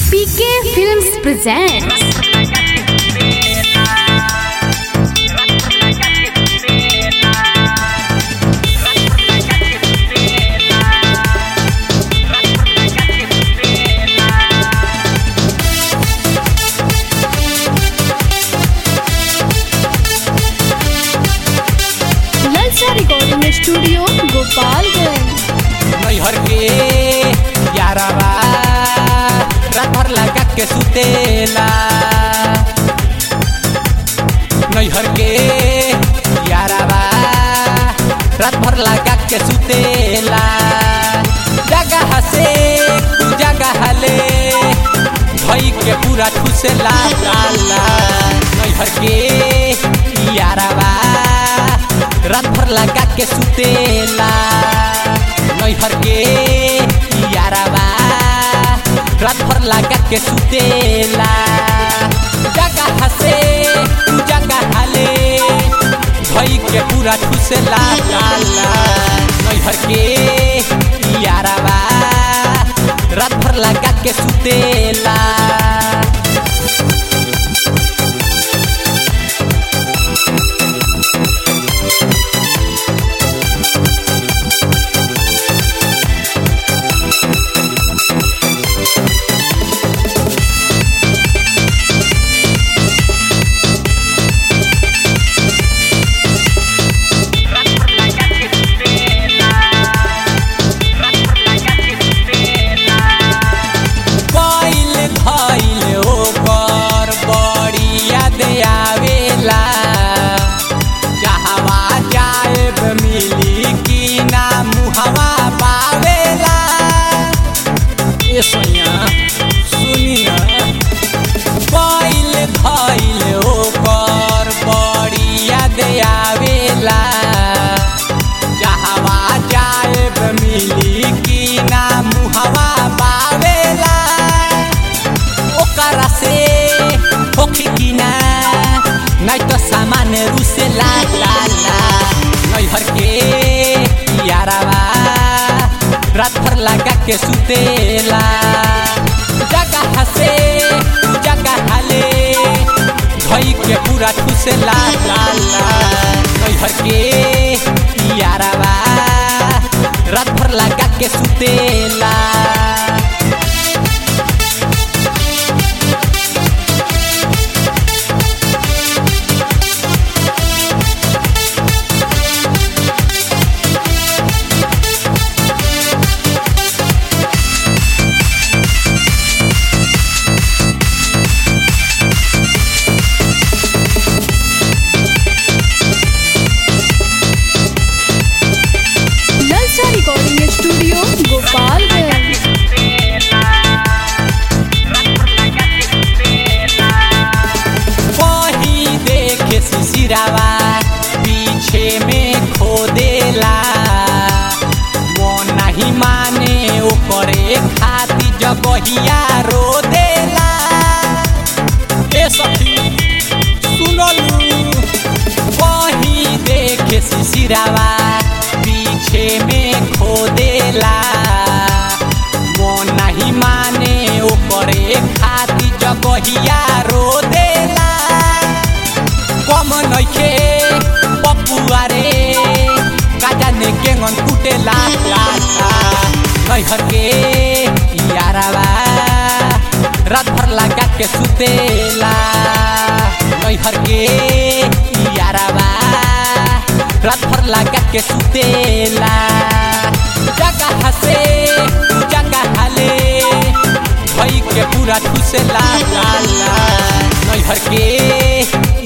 PK Films presents ललचा recording studio Gopalganj नैहर के यारावा रात भर लगा के सुतेला नैहर के यारावा रात भर लगा के सुतेला जगह से तू जगह ले भई के पूरा ठुसेला लाला नैहर के यारावा रात भर लगा के सुतेला नैहर के यारावा रात भर लगा के सुतेला जगह से तू जगह ले भई के पूरा ठुसेला लाला नैहर के यारावा रात भर लगा के सुतेला कइल धइल ओकर बड़ी याद आवेला जहवा जाएब मिली कि ना मुहवा पावेला ए सैया सुनी ना कइल धइल ओकर बड़ी याद आवेला जहवा जाएब मिली कि ना मुहवा पावेला ओकरा से होखी कि ना नहीं तो सामान रुसे ला ला ला नैहर के यारावा रात भर लगा के सुतेला जगह से जगह ले भई के पूरा ठुसेला ला ला नैहर के यारावा रात भर लगा के सुतेला ललचा रिकॉर्डिंग स्टूडियो गोपालगंज वही देखे सिसिरावा पीछे में खोदेला वो नहीं माने ओकरे खाती जगहिया रो देला ए सखी सुनलू वही देखे सिसिरावा पीछे में खोदेला वो नहीं माने ओकरे खाती जगहिया रो देला कम नइखे पपुआ रे काजा ने केंगन कुटेला ला ला नैहर के यारावा रात भर लगा के सुतेला नैहर के यारावा रात भर लगा के सुतेला जगह से जगह ले भई के पूरा ठुसेला ला ला नैहर के